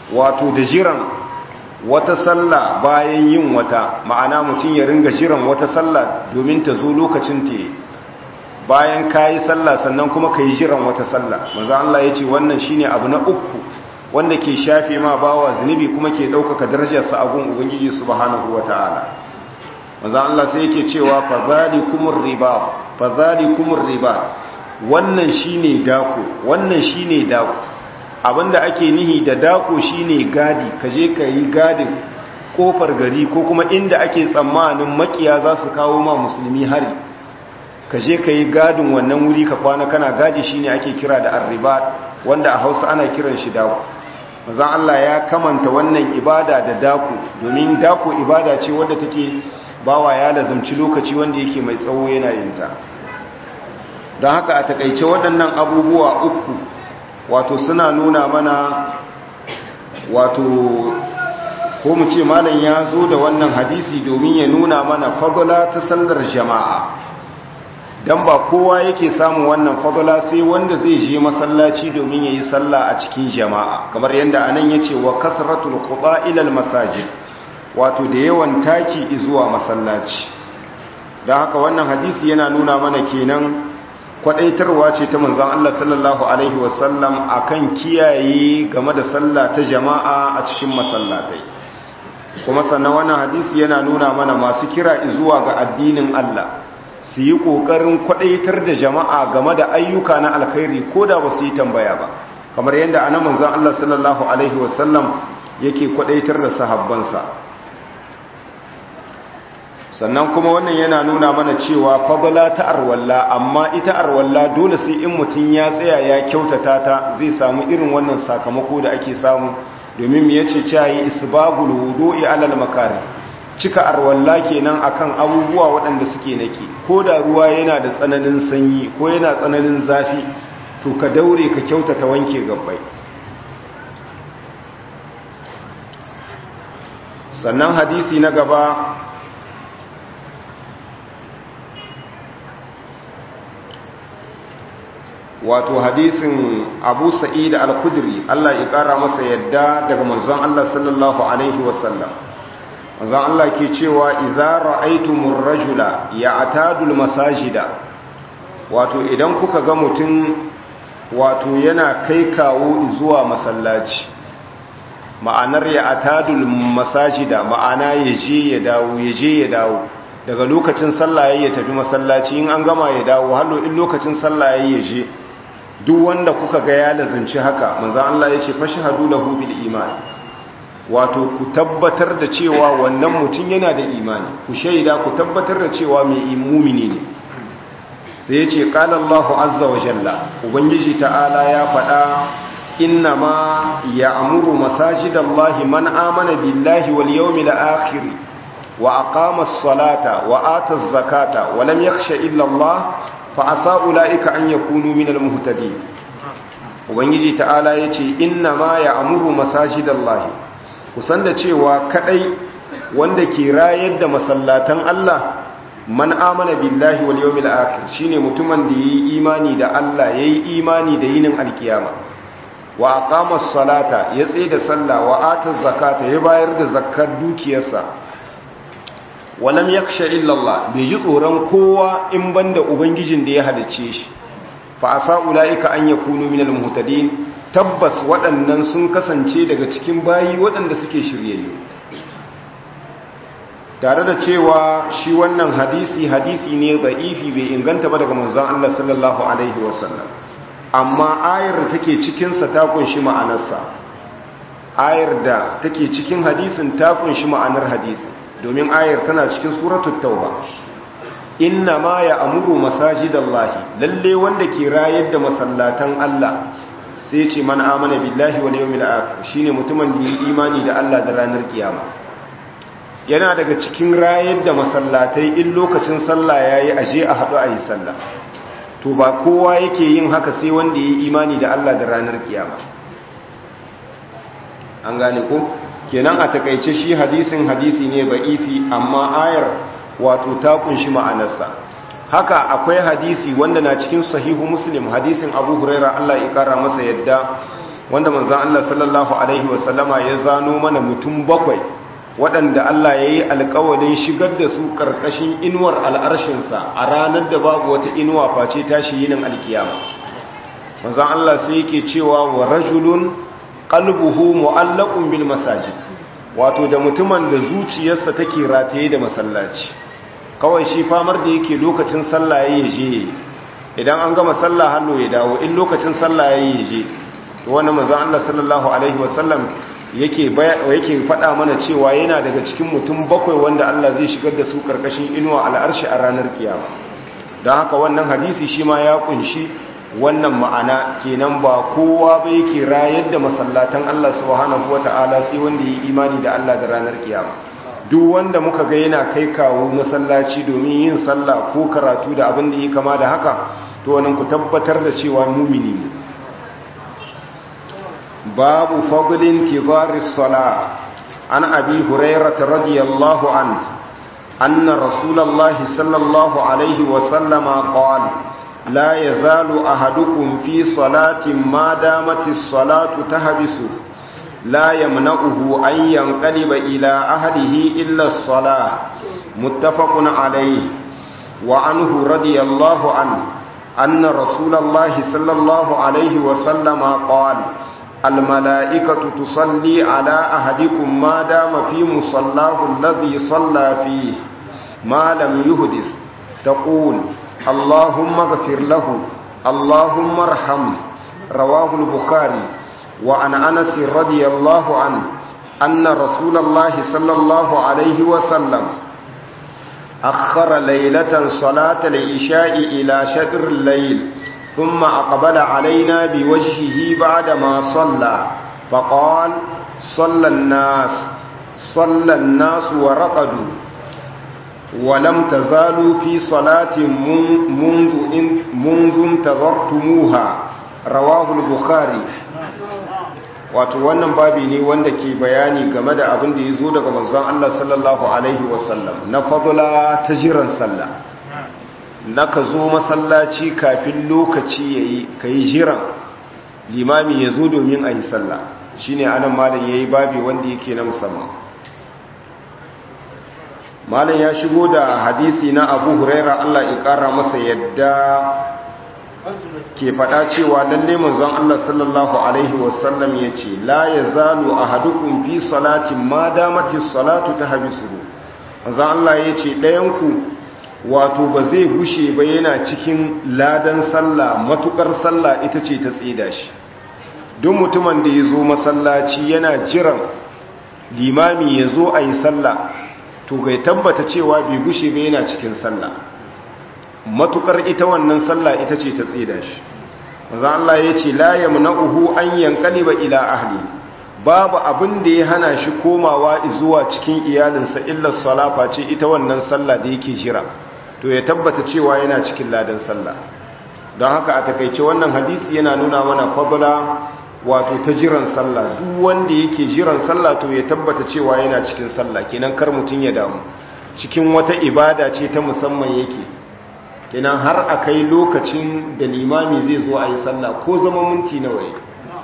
wato da jiran wata sallah bayan yin wata ma'ana mutum ya ringa jiran wata sallah domin ta zo lokacin ta bayan ka yi sallah sannan kuma ka yi jiran wata sallah manzo Allah ya ce wannan shine abu na uku wanda ke shafe ma bawa zunubi kuma ke ɗaukaka darajarsa a gun ubangiji subhanahu wataala manzo Allah sai yake cewa fa zalikumur riba fa zalikumur riba wannan shine dako wannan shine dako abinda ake nihi da dako shine gadi kaje ka yi gadin kofar gari ko kuma inda ake tsammanin makiya za su kawo ma musulmi hari kaje ka yi gadin wannan wuri ka kwana kana gadi shine ake kira da arribat wanda a hausa ana kiran shi dako mazan Allah ya kamanta wannan ibada da dako domin dako ibada ce wadda take bawa ya lazumci lokaci wanda yake mai tsawo yana yinta don haka a takaice waɗannan abubuwa uku wato suna nuna mana wato ko mu ce malam ya zo da wannan hadisi domin ya nuna mana fagula ta sallar jama'a don ba kowa yake samun wannan fagula sai wanda zai je masallaci domin ya yi sallah a cikin jama'a kamar yadda anan ya ce wa kasratul quba ilal masajid wato da yawan taki zuwa masallaci don haka wannan hadisi yana nuna mana kenan kwadaitarwa ce ta manzon Allah sallallahu alaihi wasallam akan kiyaye game da sallah ta jama'a a cikin masallatai kuma sannan wannan hadisi yana nuna mana masu kira zuwa ga addinin Allah su yi kokarin kwadaitar da jama'a game da ayyuka na alkhairi ko da ba su yi tambaya ba kamar yadda anan manzon Allah sallallahu alaihi wasallam yake kwadaitar da sahabbansa sannan kuma wannan yana nuna mana cewa fadala ta arwalla amma ita arwalla dole sai in mutum ya tsaya ya kyautata ta zai samu irin wannan sakamako da ake samu domin mu yace cayi isbagul wudu'i alal makari cika arwalla kenan akan abubuwa waɗanda suke nake ko da ruwa yana da tsananin sanyi ko yana tsananin zafi to ka daure ka kyautata wanke gabbai sannan hadisi na gaba wato hadisin abu sa'id al-kudri Allah ya kara masa yadda daga manzon Allah sallallahu alaihi wasallam manzon Allah ke cewa idza ra'aytumur rajula ya'tadul masajida wato idan kuka ga mutum wato yana kai kawo zuwa masallaci ma'anar ya'tadul masajida ma'ana yaje ya dawo yaje ya dawo daga lokacin sallah ya tafi masallaci in an gama ya dawo hallo in lokacin sallah ya je duk wanda kuka ga ya lazanci haka manzan Allah ya ce fashhadu lahu bil iman wato ku tabbatar da cewa wannan mutum yana da imani ku shaida ku tabbatar da cewa mai mumini ne sai ya ce qala Allahu azza wa jalla ubangiji ta'ala ya faɗa inna ma ya'muru masajidallahi man amana billahi wal yawmil akhir wa aqama as-salata wa ata az-zakata wa lam yakhsha illa Allah fa'asa ula'ika an ya kunu minal muhtadi ubangiji ta'ala ya ce inna ma ya amuru masajidan lahi kusan da cewa kadai wanda ke rayar da masallatan Allah man amana billahi wal yawmil akhir shine mutumin da yayi imani da Allah yayi imani da yinin alkiyama wa aqama as-salata ya tsaye da sallah wa ata zakata ya bayar da zakkar dukiyarsa walam yakhsha illa Allah bai ji tsoron kowa in banda ubangijin da ya halice shi fa asa ulaika an yakunu minal muhtadin tabbas waɗannan sun kasance daga cikin bayi waɗanda suke shiryayyu tare da cewa shi wannan hadisi hadisi ne da'ifi bai inganta ba daga manzon Allah sallallahu alaihi wasallam amma ayar da take cikin sa ta kunshi ma'anarsa ayar da take cikin hadisin ta kunshi ma'anar hadisin domin ayar tana cikin suratul tauba inna ma ya amuru masajidallahi lalle wanda ke rayar da masallatan Allah sai ce man amana billahi wal yawmil akhir shine mutumin da yi imani da Allah da ranar kiyama yana daga cikin rayar da masallatai in lokacin sallah yayi aje a hadu ayi sallah to ba kowa yake yin haka sai wanda yi imani da Allah da ranar kiyama an gane ko kenan a takaice shi hadisin hadisi ne ba'ifi amma ayar wato ta kunshi ma'anarsa haka akwai hadisi wanda na cikin sahihu muslim hadisin abu huraira Allah ya kara masa yadda wanda manzan Allah sallallahu Alaihi wasallama ya zano mana mutum bakwai waɗanda Allah ya yi alkawalin shigar da su ƙarƙashin inuwar al'arshinsa a ranar da babu wata inuwa face tashi yinin alkiyama manzan Allah sai yake cewa wa rajulun qalbuhu mu'allaqun bil masajid wato da mutumin da zuciyarsa take rataye da masallaci kawai shi famar da yake lokacin sallah yayi je idan an gama sallah hallo ya dawo in lokacin sallah yayi je to wannan manzon Allah sallallahu alaihi wasallam yake yake faɗa mana cewa yana daga cikin mutum bakwai wanda Allah zai shigar da su karkashin inuwa al'arshi a ranar kiyama don haka wannan hadisi shi ma ya kunshi wannan ma'ana kenan ba kowa ba yake rayar da masallatan Allah subhanahu wata'ala sai wanda yi imani da Allah da ranar kiyama duk wanda muka ga yana kai kawo masallaci domin yin sallah ko karatu da abin da yi kama da haka to wannan ku tabbatar da cewa mumini ne babu fadlin tizaris sala an abi hurairah radiyallahu anhu anna rasulullahi sallallahu alaihi wa sallama qala لا يزال أحدكم في صلاة ما دامت الصلاة تهبس لا يمنعه أن ينقلب إلى أهله إلا الصلاة متفق عليه وعنه رضي الله عنه أن رسول الله صلى الله عليه وسلم قال الملائكة تصلي على أحدكم ما دام في مصلاه الذي صلى فيه ما لم يهدث تقول اللهم اغفر له اللهم ارحمه رواه البخاري وعن انس رضي الله عنه ان رسول الله صلى الله عليه وسلم اخر ليله صلاه العشاء الى شطر الليل ثم اقبل علينا بوجهه بعدما صلى فقال صلى الناس صلى الناس ورقدوا ولم تزالوا في صلاة منذ منذ انتظرتموها رواه البخاري wato wannan babi ne wanda ke bayani game da abin da ya zo daga manzon Allah sallallahu alaihi wasallam na fadula ta jiran sallah na ka zo masallaci kafin lokaci yayi kai jiran limami ya zo domin a yi sallah shine anan malam yayi babi wanda yake na musamman malam ya shigo da hadisi na abu huraira allah ya kara masa yadda ke faɗa cewa lalle manzon allah sallallahu alaihi wasallam ya ce la ya zalu a hadukun fi salatin ma damatis salatu ta habisuhu manzon allah ya ce ɗayanku wato ba zai gushe ba yana cikin ladan sallah matukar sallah ita ce ta tsida shi duk mutumin da ya zo masallaci yana jiran limami ya zo a yi sallah to gai tabbata cewa bai gushe ba yana cikin sallah matukar ita wannan sallah ita ce ta tsida shi manzo Allah ya ce la yamna'uhu an yanqaliba ila ahli babu abin da ya hana shi komawa zuwa cikin iyalinsa illa salafa ce ita wannan sallah da yake jira to ya tabbata cewa yana cikin ladan sallah don haka a takaice wannan hadisi yana nuna mana fadla wato ta jiran sallah duk wanda yake jiran sallah to ya tabbata cewa yana cikin sallah kenan kar mutun ya damu cikin wata ibada ce ta musamman yake kenan har akai lokacin da limami zai zo a yi sallah ko zama minti nawa yake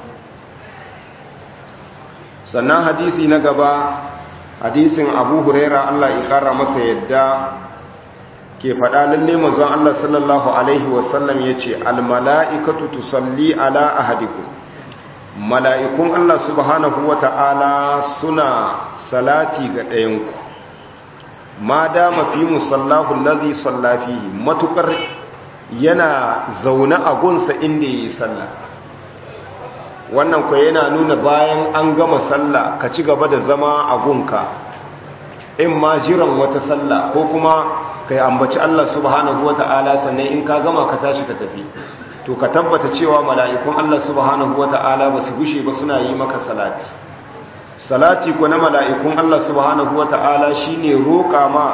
sannan hadisi na gaba hadisin abu huraira Allah ya kara masa yadda ke faɗa lalle manzon Allah sallallahu alaihi wasallam yace al mala'ikatu tusalli ala ahadikum mala'ikun Allah subhanahu wa ta'ala suna salati ga ɗayanku ma dama fi musallahu lazi sallafihi matukar yana zaune a gunsa inda ya yi sallah wannan kwa yana nuna bayan an gama sallah ka ci gaba da zama a gunka in ma jiran wata sallah ko kuma ka yi ambaci Allah subhanahu wa ta'ala sannan in ka gama ka tashi ka tafi to ka tabbata cewa mala'ikun Allah subhanahu wata'ala ba su gushe ba suna yi maka salati salati ko na mala'ikun Allah subhanahu wata'ala shine roƙa ma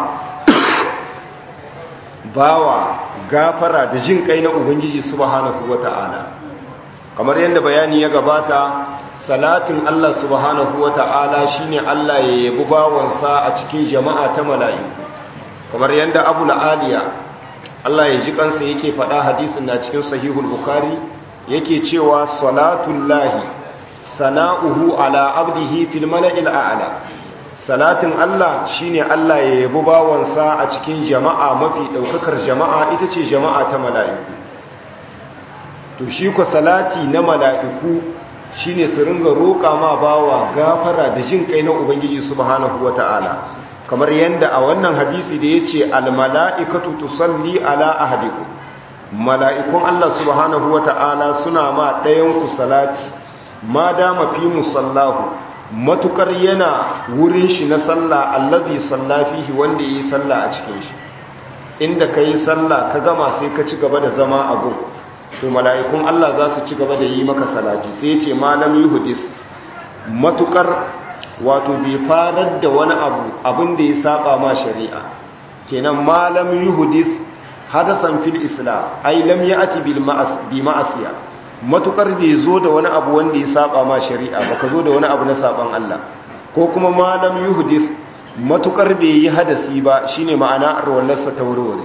bawa gafara da jin kai na ubangiji subhanahu wata'ala kamar yadda bayani ya gabata salatin Allah subhanahu wata'ala shine Allah ya yabi bawansa a cikin jama'a ta mala'iku kamar yadda Abu aliya Allah ya ji kansa yake faɗa hadisin na cikin sahihul bukhari yake cewa salatul lahi sana'uhu ala abdihi fil mala'il a'la salatin Allah shine Allah ya yabi bawansa a cikin jama'a mafi daukakar jama'a ita ce jama'a ta mala'iku to shi ko salati na mala'iku shine su ringa roƙa ma bawa gafara da jin kai na ubangiji subhanahu wata'ala kamar yanda a wannan hadisi da yace al mala'ikatu tusalli ala ahadikum mala'ikun Allah subhanahu wata'ala suna ma ɗayan ku salati ma dama fi musallahu matukar yana wurin shi na sallah allazi salla fihi wanda yayi sallah a cikin shi inda kai sallah ka gama sai ka ci gaba da zama a gun to mala'ikun Allah za su ci gaba da yi maka salati sai ce malam yuhdis matukar wato bai farar da wani abu abin da ya saba ma shari'a kenan malam yuhdis hadasan fil islam ai lam ya'ti bil ma'as bi ma'asiya matukar bai zo da wani abu wanda ya saba ma shari'a baka zo da wani abu na saban Allah ko kuma malam yuhdis matukar bai yi hadasi ba shine ma'ana arwallarsa ta wurwure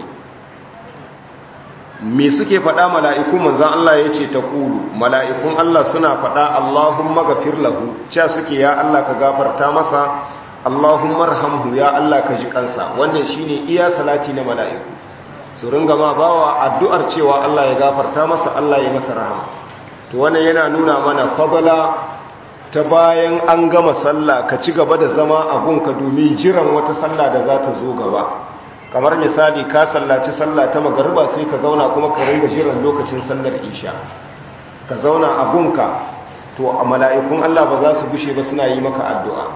me suke faɗa mala'iku manzan Allah ya ce ta ƙulu mala'ikun Allah suna faɗa Allahumma gafir lahu cewa suke ya Allah ka gafarta masa Allahumma rahamhu ya Allah ka ji kansa wannan shine iya salati na mala'iku su ringa ma bawa addu'ar cewa Allah ya gafarta masa Allah ya masa rahama to wannan yana nuna mana fadala ta bayan an gama sallah ka ci gaba da zama a gunka domin jiran wata sallah da za ta zo gaba kamar misali ka sallaci sallah ta magarba sai ka zauna kuma ka ringa jiran lokacin sallar isha ka zauna a gunka to a mala'ikun Allah ba za su gushe ba suna yi maka addu'a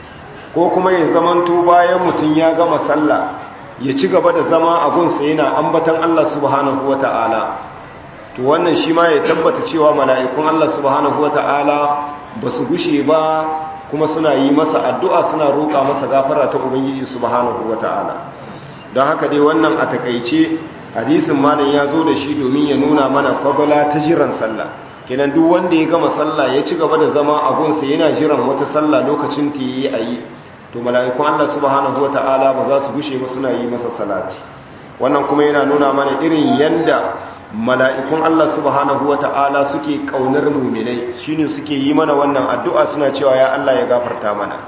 ko kuma ya zamanto bayan mutum ya gama sallah ya ci gaba da zama a gunsa yana ambatan Allah subhanahu wata'ala to wannan shi ma ya tabbata cewa mala'ikun Allah subhanahu wata'ala ba su gushe ba kuma suna yi masa addu'a suna roƙa masa gafara ta ubangiji subhanahu wata'ala don haka dai wannan a takaice hadisin malam ya zo da shi domin ya nuna mana fadala ta jiran sallah kenan duk wanda ya gama sallah ya ci gaba da zama a gunsa yana jiran wata sallah lokacin ta yi a yi to mala'ikun Allah subhanahu wata'ala ba za su gushe ba suna yi masa salati wannan kuma yana nuna mana irin yanda mala'ikun Allah subhanahu wata'ala suke kaunar muminai shine suke yi mana wannan addu'a suna cewa ya Allah ya gafarta mana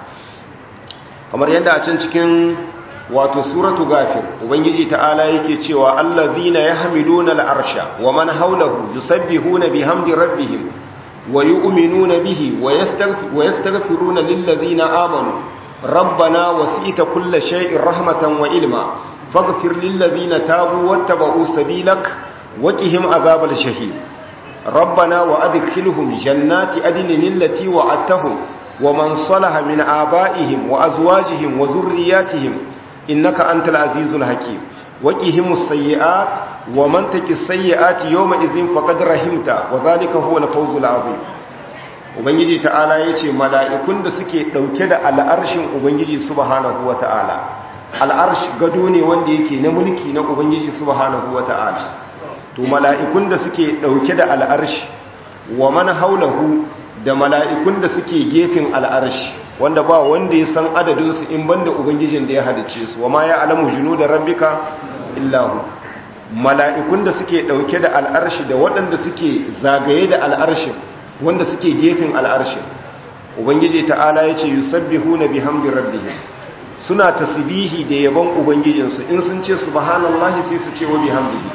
kamar yadda a can cikin wato suratu gafir ubangiji ta'ala yake cewa allazina yahmiluna al'arsha wa man hawlahu yusabbihuna bihamdi rabbihim wa yu'minuna bihi wa yastaghfiruna lillazina amanu rabbana wasi'ta kulla shay'in rahmatan wa ilma faghfir lillazina tabu wattaba'u sabilak wa qihim azabal shahid rabbana wa adkhilhum jannati adnin allati wa'adtahum wa man salaha min aba'ihim wa azwajihim wa dhurriyyatihim innaka antal azizul hakim waqihimus sayyi'at wa man taqis sayyi'ati yawma idhin faqad rahimta wa dhalika huwa al-fawzul azim ubangiji ta'ala yace mala'ikun da suke dauke da al'arshin ubangiji subhanahu wata'ala al'arsh gado ne wanda yake na mulki na ubangiji subhanahu wata'ala to mala'ikun da suke dauke da al'arshi wa man haulahu da mala'ikun da suke gefen al'arshi wanda ba wanda ya san adadinsu in banda ubangijin da ya halice su wama ya alamu junu da rabbika illahu mala'ikun da suke ɗauke da al'arshi da waɗanda suke zagaye da al'arshin wanda suke gefen al'arshin ubangiji ta'ala ya ce yusabbihu na bihamdi rabbihim suna tasbihi da yabon ubangijinsu in sun ce subhanallahi sai su ce wa bihamdihi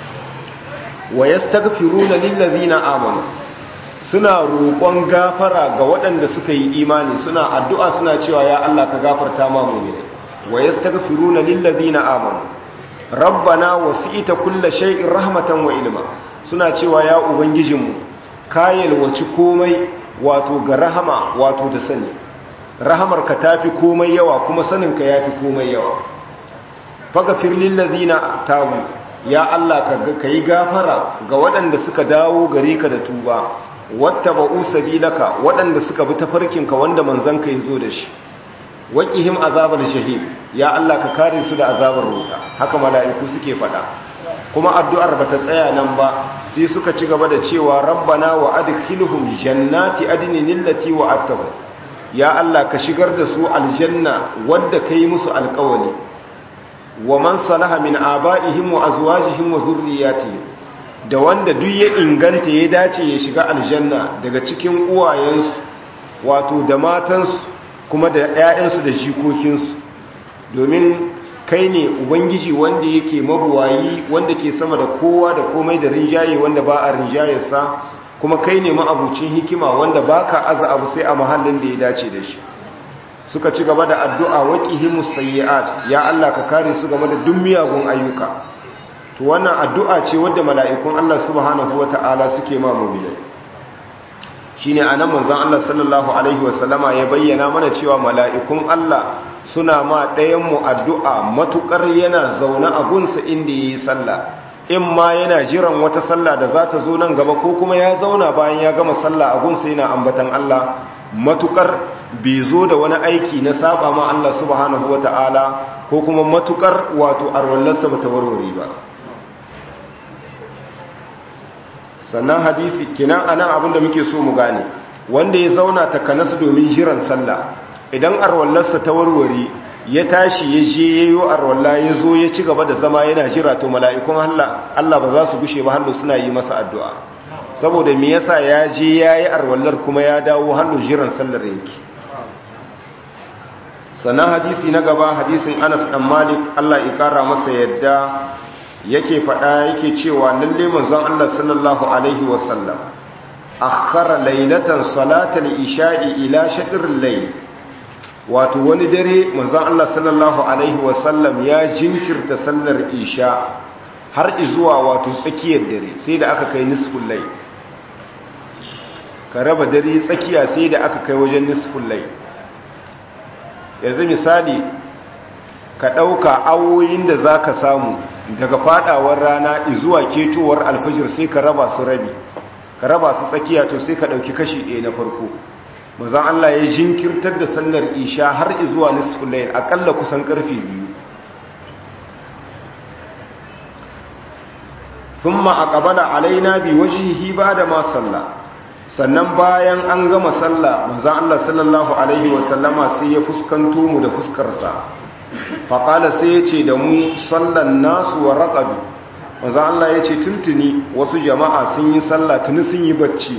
wa yastaghfiruna lillazina amanu suna roƙon gafara ga waɗanda suka yi imani suna addu'a suna cewa ya Allah ka gafarta ma mu'mini wa yastaghfiruna lillazina amanu rabbana wasi'ta kulla shay'in rahmatan wa ilma suna cewa ya ubangijinmu ka yalwaci komai wato ga rahama wato da sani rahamar ka tafi komai yawa kuma sanin ka yafi komai yawa faghfir lillazina tabu ya Allah ka yi gafara ga waɗanda suka dawo gare ka da tuba wata ba'u sabilaka waɗanda suka bi tafarkinka wanda manzanka ya zo da shi waƙihim azabar shahid ya Allah ka kare su da azabar wuta haka mala'iku suke faɗa kuma addu'ar ba ta tsaya nan ba sai suka ci gaba da cewa rabbana wa adkhilhum jannati adnin allati wa'adtahum ya Allah ka shigar da su aljanna wadda kai musu alƙawari wa man salaha min aba'ihim wa azwajihim wa zurriyyatihim da wanda duk ya inganta ya dace ya shiga aljanna daga cikin uwayensu wato da matansu kuma da 'ya'yansu da jikokinsu domin kai ne ubangiji wanda yake mabuwayi wanda ke sama da kowa da komai da rinjaye wanda ba a rinjayarsa kuma kai ne ma'abucin hikima wanda ba ka aza abu sai a mahallin da ya dace da shi suka ci gaba da addu'a waƙihimus sayyi'at ya Allah ka kare su game da duk miyagun ayyuka to wannan addu'a ce wadda mala'ikun Allah subhanahu wata'ala suke ma mu'minai shine anan manzon Allah sallallahu alaihi wasallama ya bayyana mana cewa mala'ikun Allah suna ma ɗayan mu addu'a matukar yana zaune a gunsa inda yayi sallah in ma yana jiran wata sallah da za ta zo nan gaba ko kuma ya zauna bayan ya gama sallah a gunsa yana ambatan Allah matukar bai zo da wani aiki na saba ma Allah subhanahu wata'ala ko kuma matukar wato arwallarsa ba ta warware ba sannan hadisi kinan anan abinda muke so mu gane wanda ya zauna takanasu domin jiran sallah idan arwallarsa ta warware ya tashi ya je yayo arwalla ya zo ya ci gaba da zama yana jira to mala'ikun Allah Allah ba za su gushe ba hallo suna yi masa addu'a saboda me yasa ya je yayi arwallar kuma ya dawo hallo jiran sallar yake sannan hadisi na gaba hadisin Anas dan Malik Allah ya kara masa yadda yake faɗa yake cewa lalle manzon Allah sallallahu alaihi wasallam akhara laylatan salatal isha'i ila shatril layl wato wani dare manzon Allah sallallahu alaihi wasallam ya jinkirta sallar isha har zuwa wato tsakiyar dare sai da aka kai nisful layl ka raba dare tsakiya sai da aka kai wajen nisful layl yanzu misali ka ɗauka awoyin da za ka samu daga fadawar rana zuwa ketowar alfajir sai ka raba su rabi ka raba su tsakiya to sai ka ɗauki kashi ɗaya na farko mazan Allah ya jinkirtar da sallar isha har zuwa nisful layl akalla kusan karfe biyu thumma aqbala alaina bi wajhihi ba'da ma salla sannan bayan an gama sallah manzon Allah sallallahu alaihi wasallama sai ya fuskanto mu da fuskarsa faƙala sai ya ce da mu sallan nasu wa raƙabi maza Allah ya ce tuntuni wasu jama'a sun yi sallah tuni sun yi bacci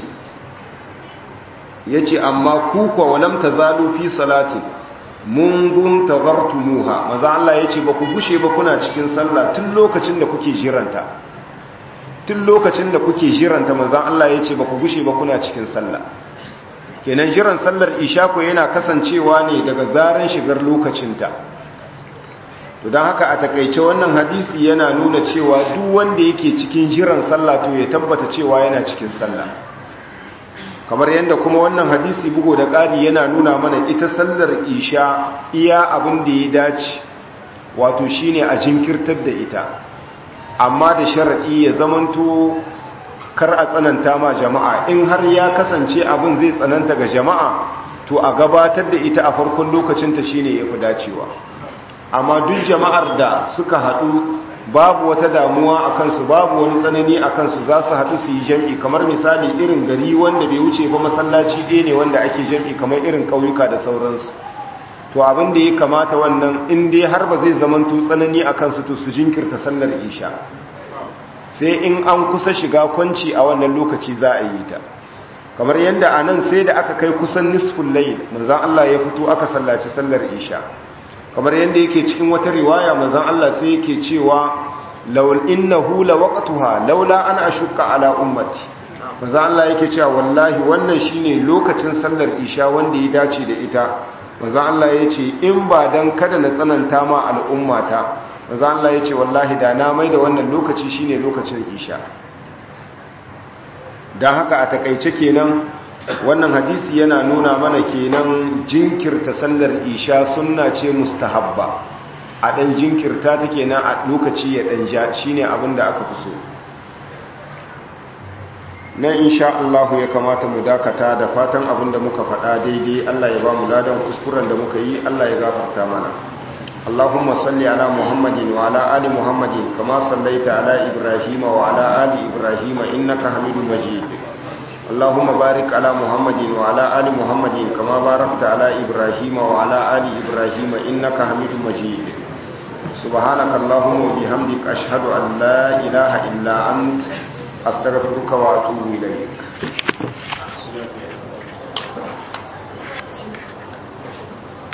ya ce amma kuka walam ta zalo fi salati mungun tazartumuha maza Allah ya ce ba ku gushe ba kuna cikin sallah tun lokacin da kuke jiranta tun lokacin da kuke jiranta maza Allah ya ce ba ku gushe ba kuna cikin sallah kenan jiran sallar ishako yana kasancewa ne daga zaren shigar lokacinta to don haka a takaice wannan hadisi yana nuna cewa duk wanda yake cikin jiran sallah to ya tabbata cewa yana cikin sallah kamar yadda kuma wannan hadisi bugo da ƙari yana nuna mana ita sallar isha iya abin da ya dace wato shine a jinkirtar da ita amma da sharaɗi ya zamanto kar a tsananta ma jama'a in har ya kasance abin zai tsananta ga jama'a to a gabatar da ita a farkon lokacinta shine ya fi dacewa amma duk jama'ar da suka haɗu babu wata damuwa a kansu babu wani tsanani a kansu za su haɗu su yi jam'i kamar misali irin gari wanda bai wuce ba masallaci ɗaya ne wanda ake jam'i kamar irin ƙauyuka da sauransu to abin da ya kamata wannan in dai har ba zai zamanto tsanani a kansu to su jinkirta sallar isha sai in an kusa shiga kwanci a wannan lokaci za a yi ta kamar yadda a nan sai da aka kai kusan nisfin layl manzan Allah ya fito aka sallaci sallar isha kamar yadda yake cikin wata riwaya manzon Allah sai yake cewa laul innahu lawaqtuha laula an ashqa ala ummati manzon Allah yake cewa wallahi wannan shine lokacin sallar isha wanda ya dace da ita manzon Allah yace in ba dan kada na tsananta ma al'ummata manzon Allah yace wallahi da na mai da wannan lokaci shine lokacin isha dan haka a takeice kenan wannan hadisi yana nuna mana kenan jinkirta sallar isha sunna ce mustahabba a dan jinkirta ta kenan a lokaci ya dan ja shine abin da aka fi so na insha Allah ya kamata mu dakata da fatan abin da muka faɗa daidai Allah ya ba mu ladan kuskuren da muka yi Allah ya gafarta mana اللهم صل على محمد وعلى آل محمد كما صليت على إبراهيم وعلى آل إبراهيم إنك حميد مجيد اللهم بارك على محمد وعلى آل محمد كما باركت على إبراهيم وعلى آل إبراهيم إنك حميد مجيد سبحانك اللهم وبحمدك أشهد أن لا إله إلا أنت astaghfiruka wa atubu ilaik